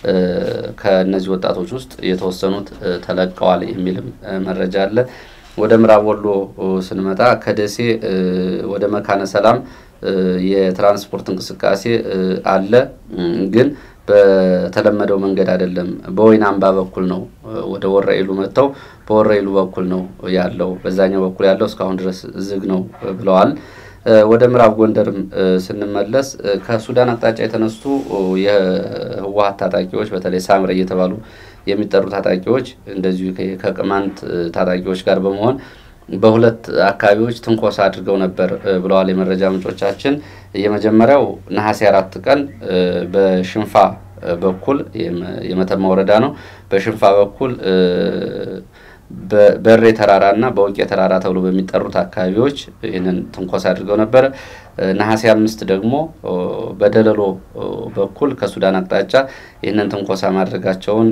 ከእነዚህ ወጣቶች ውስጥ የተወሰኑት ተለቀዋል የሚልም መረጃ አለ። ወደ ምዕራብ ወሎ ስንመጣ ከደሴ ወደ መካነ ሰላም የትራንስፖርት እንቅስቃሴ አለ፣ ግን በተለመደው መንገድ አይደለም። በወይን አምባ በኩል ነው ወደ ወረኢሉ መጥተው በወረኢሉ በኩል ነው ያለው። በዛኛው በኩል ያለው እስካሁን ድረስ ዝግ ነው ብለዋል። ወደ ምዕራብ ጎንደርም ስንመለስ ከሱዳን አቅጣጫ የተነሱ የህወሀት ታጣቂዎች በተለይ ሳምረ እየተባሉ የሚጠሩ ታጣቂዎች እንደዚሁ ከቅማንት ታጣቂዎች ጋር በመሆን በሁለት አካባቢዎች ትንኮሳ አድርገው ነበር ብለዋል የመረጃ ምንጮቻችን። የመጀመሪያው ነሐሴ አራት ቀን በሽንፋ በኩል የመተማ ወረዳ ነው። በሽንፋ በኩል በሬ ተራራ እና በውቄ ተራራ ተብሎ በሚጠሩት አካባቢዎች ይህንን ትንኮሳ አድርገው ነበረ። ነሐሴ አምስት ደግሞ በደለሎ በኩል ከሱዳን አቅጣጫ ይህንን ትንኮሳ ማድረጋቸውን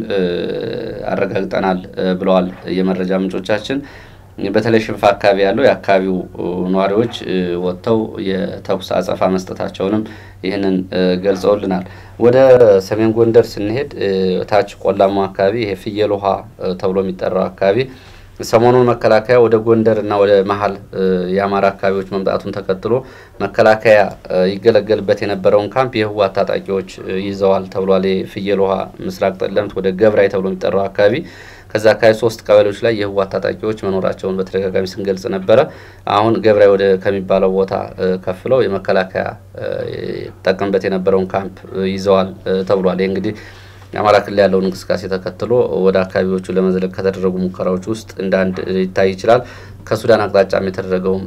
አረጋግጠናል ብለዋል የመረጃ ምንጮቻችን። በተለይ ሽንፋ አካባቢ ያለው የአካባቢው ነዋሪዎች ወጥተው የተኩስ አጸፋ መስጠታቸውንም ይህንን ገልጸውልናል። ወደ ሰሜን ጎንደር ስንሄድ ታች ቆላማው አካባቢ ይሄ ፍየል ውሃ ተብሎ የሚጠራው አካባቢ ሰሞኑን መከላከያ ወደ ጎንደር እና ወደ መሀል የአማራ አካባቢዎች መምጣቱን ተከትሎ መከላከያ ይገለገልበት የነበረውን ካምፕ የህወሓት ታጣቂዎች ይዘዋል ተብሏል። የፍየል ውሃ ምስራቅ ጠለምት ወደ ገብራይ ተብሎ የሚጠራው አካባቢ ከዛ አካባቢ ሶስት ቀበሌዎች ላይ የህወሓት ታጣቂዎች መኖራቸውን በተደጋጋሚ ስንገልጽ ነበረ። አሁን ገብራይ ወደ ከሚባለው ቦታ ከፍለው የመከላከያ ጠቀምበት የነበረውን ካምፕ ይዘዋል ተብሏል። ይህ እንግዲህ የአማራ ክልል ያለውን እንቅስቃሴ ተከትሎ ወደ አካባቢዎቹ ለመዝለቅ ከተደረጉ ሙከራዎች ውስጥ እንደ አንድ ሊታይ ይችላል። ከሱዳን አቅጣጫም የተደረገውም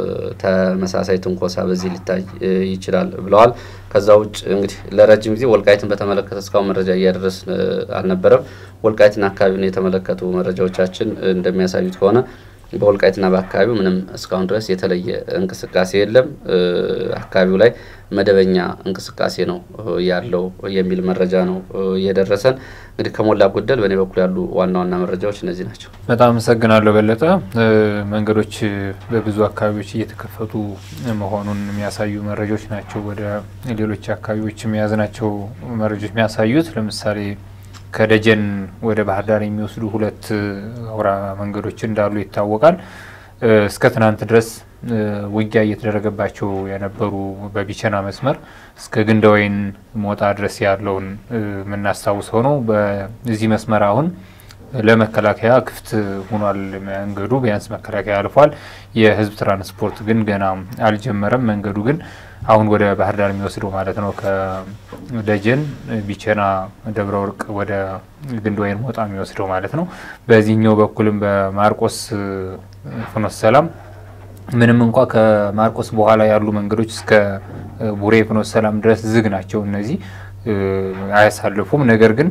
ተመሳሳይ ትንኮሳ በዚህ ሊታይ ይችላል ብለዋል። ከዛ ውጭ እንግዲህ ለረጅም ጊዜ ወልቃይትን በተመለከተ እስካሁን መረጃ እያደረስን አልነበረም። ወልቃይትና አካባቢውን የተመለከቱ መረጃዎቻችን እንደሚያሳዩት ከሆነ በወልቃይትና በአካባቢው ምንም እስካሁን ድረስ የተለየ እንቅስቃሴ የለም። አካባቢው ላይ መደበኛ እንቅስቃሴ ነው ያለው የሚል መረጃ ነው የደረሰን። እንግዲህ ከሞላ ጎደል በእኔ በኩል ያሉ ዋና ዋና መረጃዎች እነዚህ ናቸው። በጣም አመሰግናለሁ በለጠ። መንገዶች በብዙ አካባቢዎች እየተከፈቱ መሆኑን የሚያሳዩ መረጃዎች ናቸው። ወደ ሌሎች አካባቢዎች የያዝናቸው መረጃዎች የሚያሳዩት ለምሳሌ ከደጀን ወደ ባህር ዳር የሚወስዱ ሁለት አውራ መንገዶች እንዳሉ ይታወቃል። እስከ ትናንት ድረስ ውጊያ እየተደረገባቸው የነበሩ በቢቸና መስመር እስከ ግንደወይን ሞጣ ድረስ ያለውን የምናስታውሰው ነው። በዚህ መስመር አሁን ለመከላከያ ክፍት ሆኗል መንገዱ። ቢያንስ መከላከያ አልፏል። የህዝብ ትራንስፖርት ግን ገና አልጀመረም። መንገዱ ግን አሁን ወደ ባህር ዳር የሚወስደው ማለት ነው ከደጀን ቢቸና ደብረ ወርቅ ወደ ግንደወይን ሞጣ የሚወስደው ማለት ነው። በዚህኛው በኩልም በማርቆስ ፍኖተ ሰላም ምንም እንኳ ከማርቆስ በኋላ ያሉ መንገዶች እስከ ቡሬ ፍኖተ ሰላም ድረስ ዝግ ናቸው። እነዚህ አያሳልፉም። ነገር ግን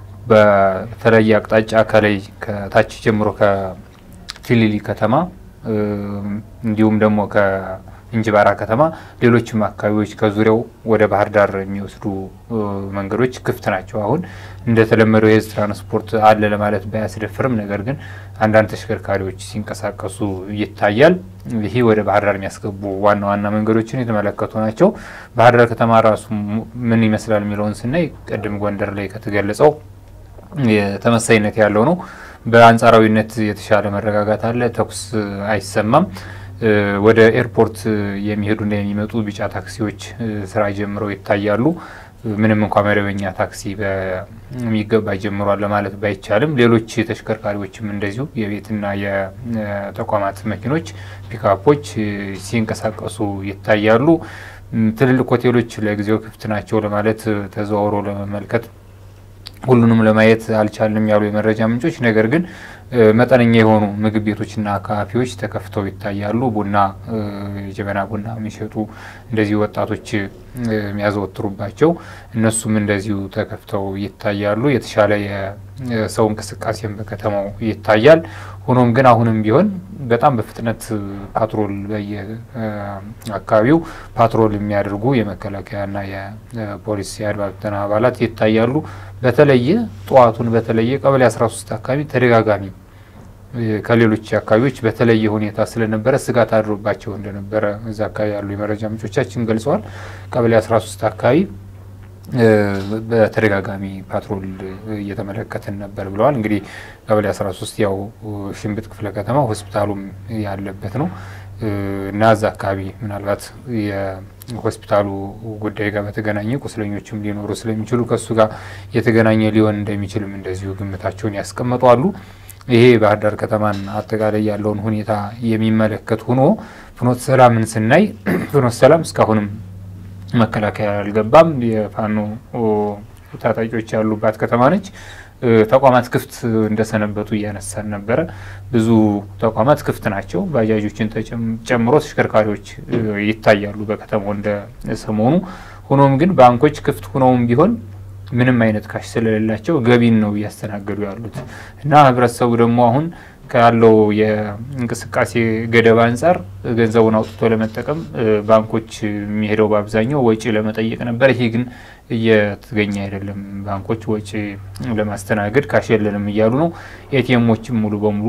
በተለየ አቅጣጫ ከላይ ከታች ጀምሮ ከፊሊሊ ከተማ እንዲሁም ደግሞ እንጅባራ ከተማ፣ ሌሎችም አካባቢዎች ከዙሪያው ወደ ባህር ዳር የሚወስዱ መንገዶች ክፍት ናቸው። አሁን እንደተለመደው የህዝብ ትራንስፖርት አለ ለማለት ባያስደፍርም፣ ነገር ግን አንዳንድ ተሽከርካሪዎች ሲንቀሳቀሱ ይታያል። ይሄ ወደ ባህር ዳር የሚያስገቡ ዋና ዋና መንገዶችን የተመለከቱ ናቸው። ባህር ዳር ከተማ ራሱ ምን ይመስላል የሚለውን ስናይ ቅድም ጎንደር ላይ ከተገለጸው ተመሳይነት ያለው ነው። በአንጻራዊነት የተሻለ መረጋጋት አለ። ተኩስ አይሰማም። ወደ ኤርፖርት የሚሄዱና የሚመጡ ቢጫ ታክሲዎች ስራ ጀምረው ይታያሉ። ምንም እንኳ መደበኛ ታክሲ በሚገባ ጀምሯል ለማለት ባይቻልም ሌሎች ተሽከርካሪዎችም እንደዚሁ የቤትና የተቋማት መኪኖች፣ ፒካፖች ሲንቀሳቀሱ ይታያሉ። ትልልቅ ሆቴሎች ለጊዜው ክፍት ናቸው ለማለት ተዘዋውሮ ለመመልከት ሁሉንም ለማየት አልቻልንም ያሉ የመረጃ ምንጮች፣ ነገር ግን መጠነኛ የሆኑ ምግብ ቤቶችና ካፌዎች ተከፍተው ይታያሉ። ቡና የጀበና ቡና የሚሸጡ እንደዚሁ ወጣቶች የሚያዘወትሩባቸው እነሱም እንደዚሁ ተከፍተው ይታያሉ። የተሻለ የሰው እንቅስቃሴም በከተማው ይታያል። ሆኖም ግን አሁንም ቢሆን በጣም በፍጥነት ፓትሮል በየአካባቢው ፓትሮል የሚያደርጉ የመከላከያና የፖሊስ የአድማ ብተና አባላት ይታያሉ። በተለየ ጠዋቱን በተለየ ቀበሌ 13 አካባቢ ተደጋጋሚ ከሌሎች አካባቢዎች በተለየ ሁኔታ ስለነበረ ስጋት አድሮባቸው እንደነበረ እዛ አካባቢ ያሉ የመረጃ ምንጮቻችን ገልጸዋል። ቀበሌ 13 አካባቢ በተደጋጋሚ ፓትሮል እየተመለከትን ነበር ብለዋል። እንግዲህ ቀበሌ 13 ያው ሽንብጥ ክፍለ ከተማ ሆስፒታሉም ያለበት ነው እና እዛ አካባቢ ምናልባት የሆስፒታሉ ጉዳይ ጋር በተገናኘ ቁስለኞችም ሊኖሩ ስለሚችሉ ከእሱ ጋር የተገናኘ ሊሆን እንደሚችልም እንደዚሁ ግምታቸውን ያስቀመጡ አሉ። ይሄ ባህር ዳር ከተማን አጠቃላይ ያለውን ሁኔታ የሚመለከት ሆኖ ፍኖተ ሰላምን ስናይ ፍኖተ ሰላም እስካሁንም መከላከያ አልገባም። የፋኖ ታጣቂዎች ያሉባት ከተማ ነች። ተቋማት ክፍት እንደሰነበቱ እያነሳን ነበረ። ብዙ ተቋማት ክፍት ናቸው። ባጃጆችን ጨምሮ ተሽከርካሪዎች ይታያሉ በከተማው እንደ ሰሞኑ። ሆኖም ግን ባንኮች ክፍት ሆነውም ቢሆን ምንም አይነት ካሽ ስለሌላቸው ገቢን ነው እያስተናገዱ ያሉት እና ህብረተሰቡ ደግሞ አሁን ካለው የእንቅስቃሴ ገደብ አንጻር ገንዘቡን አውጥቶ ለመጠቀም ባንኮች የሚሄደው በአብዛኛው ወጪ ለመጠየቅ ነበር። ይሄ ግን እየተገኘ አይደለም። ባንኮች ወጪ ለማስተናገድ ካሽ የለንም እያሉ ነው። ኤቲኤሞችም ሙሉ በሙሉ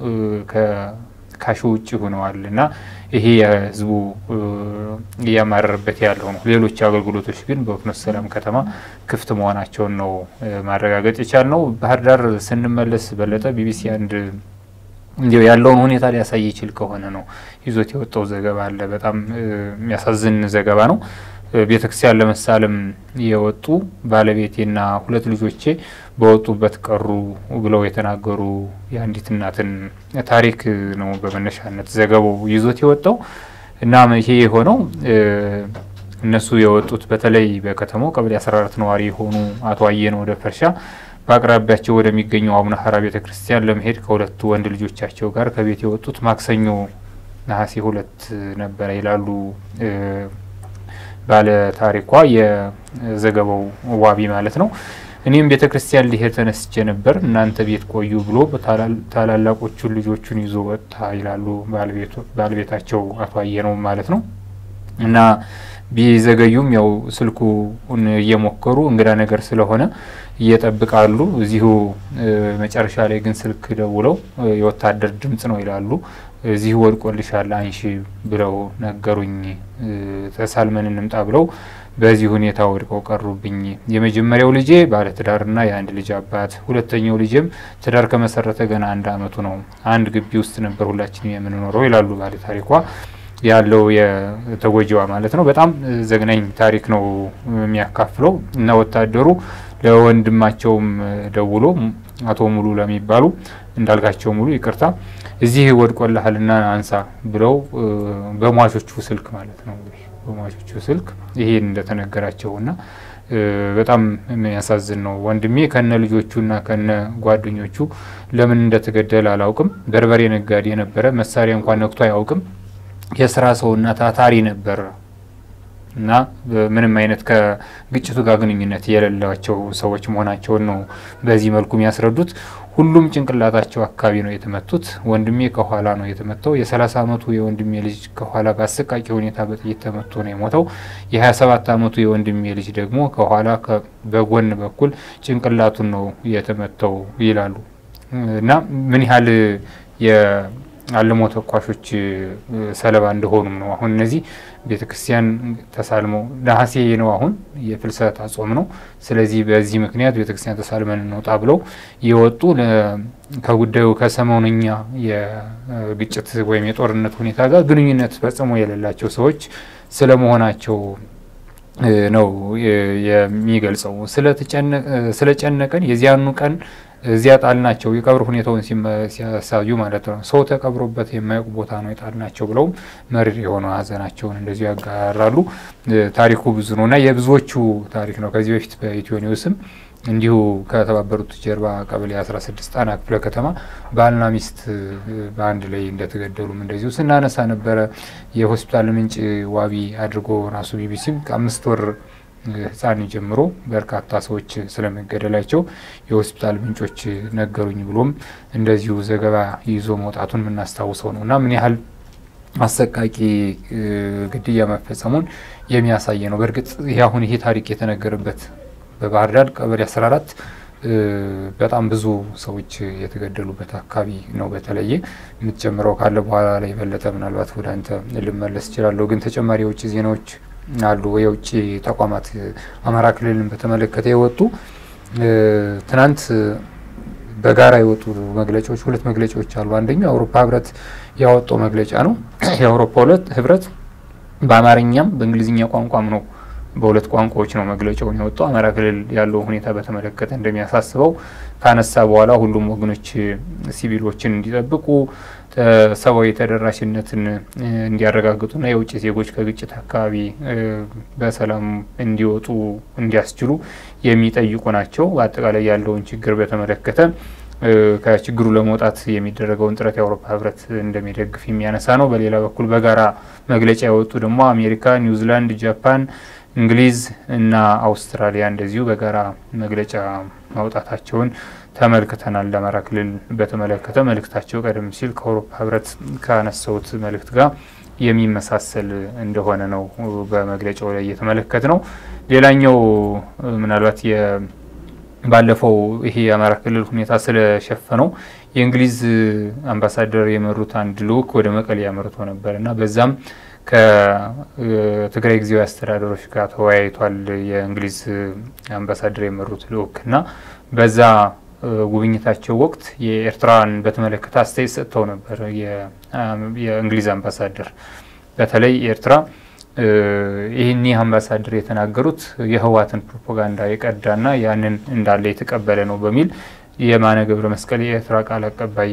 ከካሽ ውጭ ሆነዋል እና ይሄ የህዝቡ እያማረረበት ያለው ነው። ሌሎች አገልግሎቶች ግን በፍኖተ ሰላም ከተማ ክፍት መሆናቸውን ነው ማረጋገጥ የቻልነው። ባህር ዳር ስንመለስ በለጠ ቢቢሲ አንድ እንዲያው ያለውን ሁኔታ ሊያሳይ ይችል ከሆነ ነው ይዞት የወጣው ዘገባ አለ። በጣም የሚያሳዝን ዘገባ ነው። ቤተ ክርስቲያን ለመሳለም የወጡ ባለቤቴና ሁለት ልጆቼ በወጡበት ቀሩ ብለው የተናገሩ የአንዲት እናትን ታሪክ ነው በመነሻነት ዘገባው ይዞት የወጣው እና ይሄ የሆነው እነሱ የወጡት በተለይ በከተማው ቀበሌ 14 ነዋሪ የሆኑ አቶ አየነው ደፈርሻ በአቅራቢያቸው ወደሚገኘው አቡነ ሀራ ቤተ ክርስቲያን ለመሄድ ከሁለቱ ወንድ ልጆቻቸው ጋር ከቤት የወጡት ማክሰኞ ነሐሴ ሁለት ነበረ ይላሉ ባለ ታሪኳ የዘገባው ዋቢ ማለት ነው። እኔም ቤተ ክርስቲያን ሊሄድ ተነስቼ ነበር፣ እናንተ ቤት ቆዩ ብሎ ታላላቆቹን ልጆቹን ይዞ ወጣ ይላሉ ባለቤታቸው አቶ አየነው ማለት ነው እና ቢዘገዩም ያው ስልኩን እየሞከሩ እንግዳ ነገር ስለሆነ እየጠብቃሉ። እዚሁ መጨረሻ ላይ ግን ስልክ ደውለው የወታደር ድምጽ ነው ይላሉ። እዚሁ ወድቆልሻል አንሺ ብለው ነገሩኝ። ተሳልመን እንምጣ ብለው በዚህ ሁኔታ ወድቀው ቀሩብኝ። የመጀመሪያው ልጄ ባለትዳርና የአንድ ልጅ አባት፣ ሁለተኛው ልጄም ትዳር ከመሰረተ ገና አንድ አመቱ ነው። አንድ ግቢ ውስጥ ነበር ሁላችንም የምንኖረው ይላሉ ባለ ታሪኳ ያለው የተጎጂዋ ማለት ነው። በጣም ዘግናኝ ታሪክ ነው የሚያካፍለው እና ወታደሩ ለወንድማቸውም ደውሎ አቶ ሙሉ ለሚባሉ እንዳልካቸው ሙሉ ይቅርታ እዚህ ወድቆልሃልና አንሳ ብለው በሟቾቹ ስልክ ማለት ነው በሟቾቹ ስልክ ይሄን እንደተነገራቸውና በጣም የሚያሳዝን ነው። ወንድሜ ከነ ልጆቹና ከነ ጓደኞቹ ለምን እንደተገደለ አላውቅም። በርበሬ ነጋዴ ነበረ። መሳሪያ እንኳን ነክቶ አያውቅም። የስራ ሰውና ታታሪ ነበር እና ምንም አይነት ከግጭቱ ጋር ግንኙነት የሌላቸው ሰዎች መሆናቸውን ነው በዚህ መልኩ የሚያስረዱት። ሁሉም ጭንቅላታቸው አካባቢ ነው የተመቱት። ወንድሜ ከኋላ ነው የተመታው። የ30 ዓመቱ የወንድሜ ልጅ ከኋላ በአሰቃቂ ሁኔታ በጥይት ተመቶ ነው የሞተው። የ27 ዓመቱ የወንድሜ ልጅ ደግሞ ከኋላ በጎን በኩል ጭንቅላቱን ነው የተመታው ይላሉ እና ምን ያህል የአልሞ ተኳሾች ሰለባ እንደሆኑም ነው። አሁን እነዚህ ቤተ ክርስቲያን ተሳልመው ነሐሴ ነው አሁን የፍልሰታ ጾም ነው። ስለዚህ በዚህ ምክንያት ቤተ ክርስቲያን ተሳልመን እንውጣ ብለው የወጡ ከጉዳዩ ከሰሞነኛ የግጭት ወይም የጦርነት ሁኔታ ጋር ግንኙነት ፈጽሞ የሌላቸው ሰዎች ስለመሆናቸው ነው የሚገልጸው። ስለጨነቀን የዚያኑ ቀን እዚያ ጣልናቸው የቀብር ሁኔታውን ሲያሳዩ ማለት ነው። ሰው ተቀብሮበት የማያውቅ ቦታ ነው የጣልናቸው ብለውም መሪር የሆነ ሀዘናቸውን እንደዚሁ ያጋራሉ። ታሪኩ ብዙ ነው እና የብዙዎቹ ታሪክ ነው። ከዚህ በፊት በኢትዮ ኒውስም እንዲሁ ከተባበሩት ጀርባ ቀበሌ 16 ጣና ክፍለ ከተማ ባልና ሚስት በአንድ ላይ እንደተገደሉም እንደዚሁ ስናነሳ ነበረ። የሆስፒታል ምንጭ ዋቢ አድርጎ ራሱ ቢቢሲም ከአምስት ወር ሕፃን ጀምሮ በርካታ ሰዎች ስለመገደላቸው የሆስፒታል ምንጮች ነገሩኝ ብሎም እንደዚሁ ዘገባ ይዞ መውጣቱን የምናስታውሰው ነው እና ምን ያህል አሰቃቂ ግድያ መፈጸሙን የሚያሳይ ነው። በእርግጥ ይህ አሁን ይሄ ታሪክ የተነገረበት በባህር ዳር ቀበሌ 14 በጣም ብዙ ሰዎች የተገደሉበት አካባቢ ነው። በተለየ የምትጨምረው ካለ በኋላ ላይ የበለጠ ምናልባት ወደ አንተ ልመለስ እችላለሁ። ግን ተጨማሪ የውጭ ዜናዎች አሉ። የውጭ ተቋማት አማራ ክልልን በተመለከተ የወጡ ትናንት በጋራ የወጡ መግለጫዎች ሁለት መግለጫዎች አሉ። አንደኛው የአውሮፓ ህብረት ያወጣው መግለጫ ነው። የአውሮፓ ሁለት ህብረት በአማርኛም በእንግሊዝኛ ቋንቋም ነው በሁለት ቋንቋዎች ነው መግለጫውን የወጣው። አማራ ክልል ያለው ሁኔታ በተመለከተ እንደሚያሳስበው ካነሳ በኋላ ሁሉም ወገኖች ሲቪሎችን እንዲጠብቁ ሰብአዊ ተደራሽነትን እንዲያረጋግጡና የውጭ ዜጎች ከግጭት አካባቢ በሰላም እንዲወጡ እንዲያስችሉ የሚጠይቁ ናቸው። በአጠቃላይ ያለውን ችግር በተመለከተ ከችግሩ ለመውጣት የሚደረገውን ጥረት የአውሮፓ ህብረት እንደሚደግፍ የሚያነሳ ነው። በሌላ በኩል በጋራ መግለጫ የወጡ ደግሞ አሜሪካ፣ ኒውዚላንድ፣ ጃፓን እንግሊዝ እና አውስትራሊያ እንደዚሁ በጋራ መግለጫ ማውጣታቸውን ተመልክተናል። ለአማራ ክልል በተመለከተ መልእክታቸው ቀደም ሲል ከአውሮፓ ህብረት ካነሳውት መልእክት ጋር የሚመሳሰል እንደሆነ ነው በመግለጫው ላይ እየተመለከት ነው። ሌላኛው ምናልባት ባለፈው ይሄ የአማራ ክልል ሁኔታ ስለሸፈነው የእንግሊዝ አምባሳደር የመሩት አንድ ልኡክ ወደ መቀሌ ያመርቶ ነበር እና በዛም ከትግራይ ጊዜያዊ አስተዳደሮች ጋር ተወያይቷል። የእንግሊዝ አምባሳደር የመሩት ልኡክ እና በዛ ጉብኝታቸው ወቅት የኤርትራን በተመለከተ አስተያየት ሰጥተው ነበር። የእንግሊዝ አምባሳደር በተለይ ኤርትራ ይህን ይህ አምባሳደር የተናገሩት የህወሓትን ፕሮፓጋንዳ የቀዳና ያንን እንዳለ የተቀበለ ነው በሚል የማነ ገብረ መስቀል የኤርትራ ቃል አቀባይ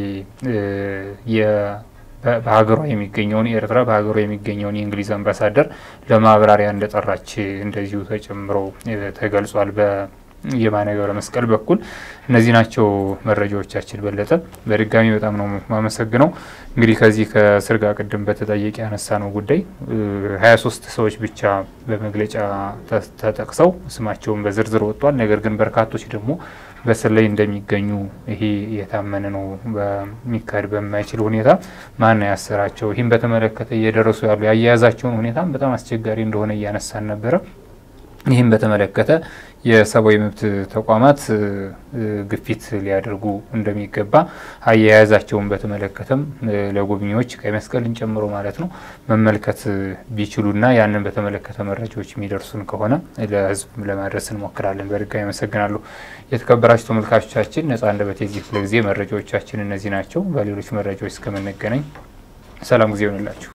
በሀገሯ የሚገኘውን ኤርትራ በሀገሯ የሚገኘውን የእንግሊዝ አምባሳደር ለማብራሪያ እንደጠራች እንደዚሁ ተጨምሮ ተገልጿል። በየማነ ገብረ መስቀል በኩል እነዚህ ናቸው መረጃዎቻችን። በለጠ በድጋሚ በጣም ነው ማመሰግነው። እንግዲህ ከዚህ ከእስር ጋር ቅድም በተጠየቀ ያነሳ ነው ጉዳይ ሀያ ሶስት ሰዎች ብቻ በመግለጫ ተጠቅሰው ስማቸውን በዝርዝር ወጥቷል። ነገር ግን በርካቶች ደግሞ በስር ላይ እንደሚገኙ ይሄ የታመነ ነው። በሚካሄድ በማይችል ሁኔታ ማን ያሰራቸው? ይህም በተመለከተ እየደረሱ ያሉ ያያያዛቸውን ሁኔታም በጣም አስቸጋሪ እንደሆነ እያነሳን ነበረ። ይህም በተመለከተ የሰብአዊ መብት ተቋማት ግፊት ሊያደርጉ እንደሚገባ አያያዛቸውን በተመለከተም ለጎብኚዎች ቀይ መስቀልን ጨምሮ ማለት ነው መመልከት ቢችሉና ያንን በተመለከተ መረጃዎች የሚደርሱን ከሆነ ለሕዝብ ለማድረስ እንሞክራለን። በድጋሚ አመሰግናለሁ። የተከበራችሁ ተመልካቾቻችን ነጻ አንደበት የዚህ ክፍለ ጊዜ መረጃዎቻችን እነዚህ ናቸው። በሌሎች መረጃዎች እስከምንገናኝ ሰላም ጊዜ ይሆንላችሁ።